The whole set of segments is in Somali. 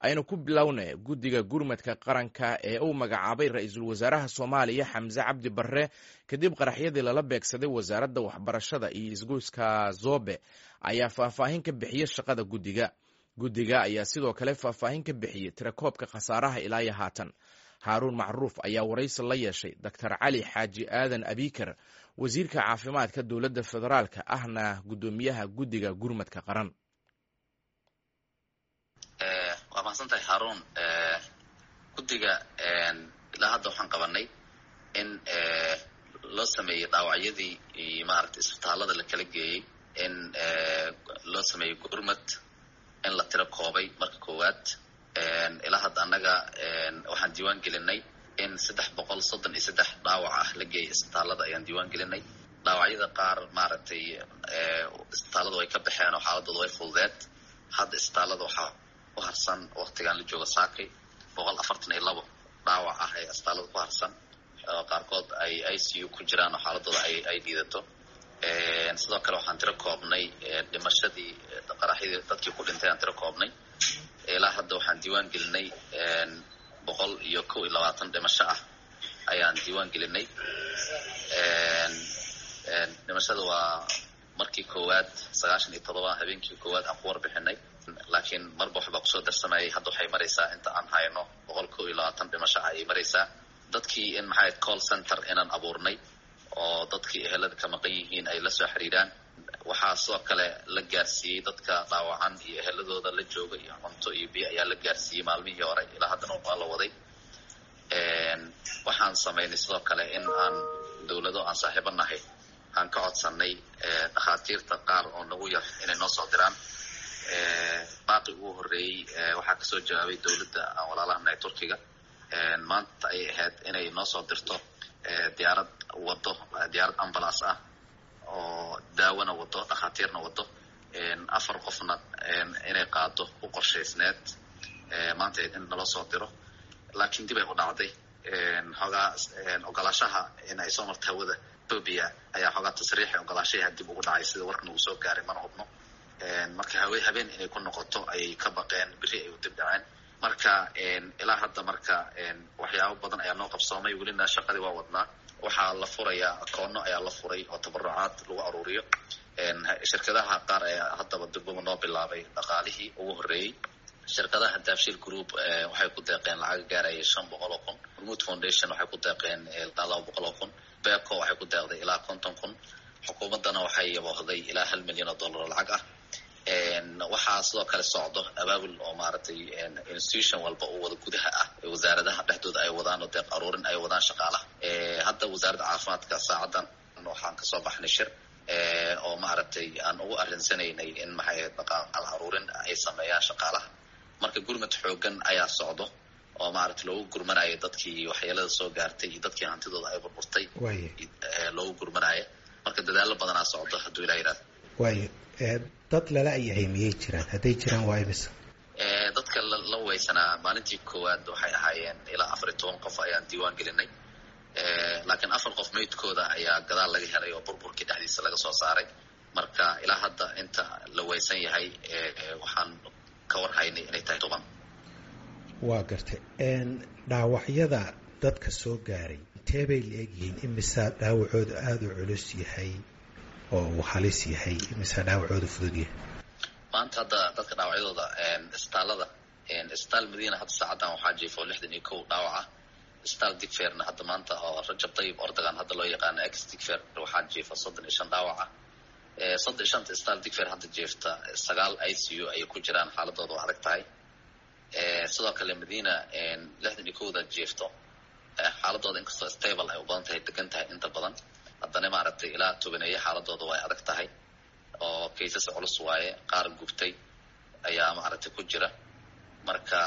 aynu ku bilowna guddiga gurmadka qaranka ee uu magacaabay ra-iisul wasaaraha soomaaliya xamse cabdi barre kadib qaraxyadii lala beegsaday wasaaradda waxbarashada iyo isgoyska zobe ayaa faahfaahin ka bixiyey shaqada guddiga guddiga ayaa sidoo kale faahfaahin ka bixiyey tirakoobka khasaaraha ilaa iyo haatan haaruun macruuf ayaa waraysi la yeeshay doctor cali xaaji aadan abikar wasiirka caafimaadka dowladda federaalka ahna guddoomiyaha guddiga gurmadka qaran waa mahadsantahay haruun guddiga ilaa hadda waxaan qabanay in loo sameeyey dhaawacyadii iyo maaragtay isbitaallada la kala geeyey in loo sameeyey gurmad in la tiro koobay marka koowaad ilaa hadda annaga waxaan diiwaan gelinay in saddex boqol soddon iyo saddex dhaawac ah la geeyay isbitaallada ayaan diiwaan gelinay dhaawacyada qaar maaragtay isbitaallada way ka baxeen oo xaaladooda way fududeed hadda isbitaallada waxaa ku harsan waktigan la joogo saakay boqol afartan iyo labo dhaawac ah ee isbitaallada ku harsan oo qaarkood ay i c u ku jiraan oo xaaladooda ay ay liidato sidoo kale waxaan tiro koobnay dhimashadii qaraxyadii dadkii ku dhintay aan tiro koobnay ilaa hadda waxaan diiwaan gelinay boqol iyo kow iyo labaatan dhimasho ah ayaan diiwaan gelinay dhimashada waa markii koowaad sagaashan iyo todoba habeenkii koowaad aan ku warbixinay laakiin marba waxbaa kusoo darsamayay hadda waxay maraysaa inta aan hayno boqol kow iyo labaatan dhimasho ah ayay maraysaa dadkii in maxay call center inaan abuurnay oo dadkii ehelada ka maqan yihiin ay la soo xiriiraan waxaa sidoo kale la gaarsiiyey dadka dhaawacan iyo eheladooda la jooga iyo cunto iyo biyo ayaa la gaarsiiyey maalmihii hore ilaa haddana waa la waday waxaan samaynay sidoo kale in aan dowlado aan saaxiibo nahay aan ka codsanay dhakhaatiirta qaar oo nagu yar inay noo soo diraan baaqi ugu horreeyey waxaa kasoo jawaabay dowladda aan walaalaha nahay turkiga maanta ayay ahayd inay noo soo dirto diyaarad wado diyaarad ambulance ah oo daawona wado dhakhaatiirna wado afar qofna inay qaado u qorshaysneed maanta in nala soo diro laakiin dib ay u dhacday xoogaa ogolaashaha in ay soo marto hawada ethoobia ayaa xoogaa tasriixi ogolaashaha dib ugu dhacay sida warkana uu soo gaaray mana hubno marka hawe habeen inay ku noqoto ayay ka baqeen beri ay u dib dhaceen marka ilaa hadda marka waxyaabo badan ayaa noo qabsoomay welina shaqadii waa wadnaa waxaa la furayaa akoono ayaa la furay oo tabarucaad lagu aruuriyo shirkadaha qaar ayaa haddaba durbaba noo bilaabay dhaqaalihii ugu horreeyey shirkadaha daafshir group waxay ku deeqeen lacag gaaraya shan boqol oo kun hormuud foundation waxay ku deeqeen ilaa laba boqol oo kun beco waxay ku deeqday ilaa konton kun xukuumaddana waxay yaboohday ilaa hal milyan oo dollar oo lacag ah waxaa sidoo kale socdo abaabul oo maaragtay institution walba oo wada gudaha ah wasaaradaha dhexdooda ay wadaan oo deeq aruurin ay wadaan shaqaalaha hadda wasaaradda caafimaadka saacadan waxaan kasoo baxnay shir oo maaragtay aan ugu arinsanaynay in maxay dhaqaal aruurin ay sameeyaan shaqaalaha marka gurmad xoogan ayaa socdo oo maaragtay loogu gurmanayo dadkii waxyeelada soo gaartay iyo dadkii hantidooda ay burburtay loogu gurmanayo marka dadaalo badanaa socdo hadduu ilaa yidhahdo waayo dad lala ayahay miyay jiraan hadday jiraan waa imisa dadka la weysanaa maalintii koowaad waxay ahaayeen ilaa afar iyo toban qof ayaan diiwaan gelinay laakiin afar qof meydkooda ayaa gadaal laga helay oo burburkii dhexdiisa laga soo saaray marka ilaa hadda inta la weysan yahay waxaan ka warhaynay inay tahay toban waa gartay dhaawacyada dadka soo gaaray intee bay la egyihiin imisaa dhaawacooda aada u culus yahay oo uu halis yahay imisaa dhaawacooda fudud yahay maanta hadda dadka dhaawacyadooda isbitaallada isbitaal madiina hadda saacaddan waxaa jiifo lixdan iyo kow dhaawac ah isbitaal digferna hadda maanta oo rajab dayib ordagan hadda loo yaqaano ex digfer waxaa jiifa soddon iyo shan dhaawac ah soddon iyo shanta isbitaal digfer hadda jiifta sagaal i c u ayay ku jiraan xaaladooda waa adag tahay sidoo kale madiina lixdan iyo kowda jiifto xaaladooda inkastoo stable ay u badan tahay degan tahay inta badan haddana maaragtay ilaa tobaneeye xaaladooda way adag tahay oo kaysas culus waaye qaar gubtay ayaa maaragtay ku jira marka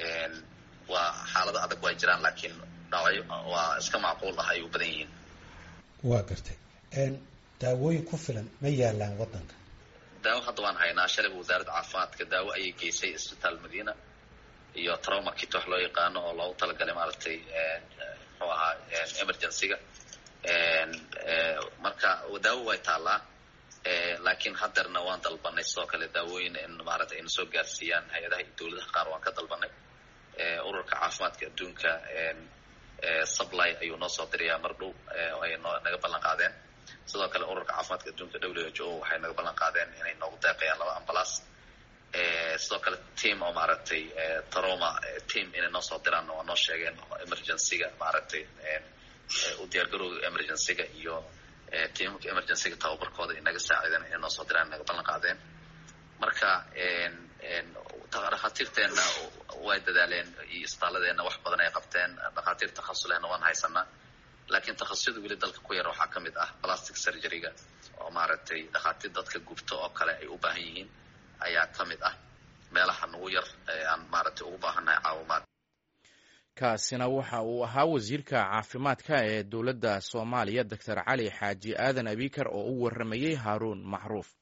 waa xaalado adag waa jiraan laakiin dhaawacyo waa iska macquul ah ay u badan yihiin waa gartay daawooyin ku filan ma yaalaan waddanka daawo hadda waan haynaa shalayba wasaaradda caafimaadka daawo ayay geysay isbitaal madiina iyo trauma kit wax loo yaqaano oo loogu talagalay maaragtay muxuu ahaa emergencyga marka daawo way taallaa laakiin hadeerna waan dalbanay sidoo kale daawooyin in maaragtay ayna soo gaarsiiyaan hay-adaha iyo dowladaha qaar waan ka dalbanay ururka caafimaadka adduunka supply ayuu noo soo dirayaa mar dhow ay naga ballan qaadeen sidoo kale ururka caafimaadka adduunka w h o waxay naga ballan qaadeen inay noogu deeqayaan laba ambalaas sidoo kale team oo maaragtay taroma team inay noo soo diraan waa noo sheegeen emergencyga maaragtay u diyaargarowga emergencyga iyo tiimamka emergencyga tababarkooda inaga saacideen inay noo soo diraan naga ballan qaadeen marka dhakhaatiirteenna way dadaaleen iyo isbitaaladeenna wax badan ay qabteen dhakhaatiir takhasulehna waan haysanaa laakiin takhasusada weli dalka ku yar waxaa ka mid ah plastic surgeryga oo maaragtay dhakhaatiir dadka gubto oo kale ay u baahan yihiin ayaa ka mid ah meelaha nagu yar ee aan maaragtay ugu baahannahay caawimaad kaasina waxa uu ahaa wasiirka caafimaadka ee dowladda soomaaliya doctor cali xaaji aadan abikar oo u warramayey haaruun macruuf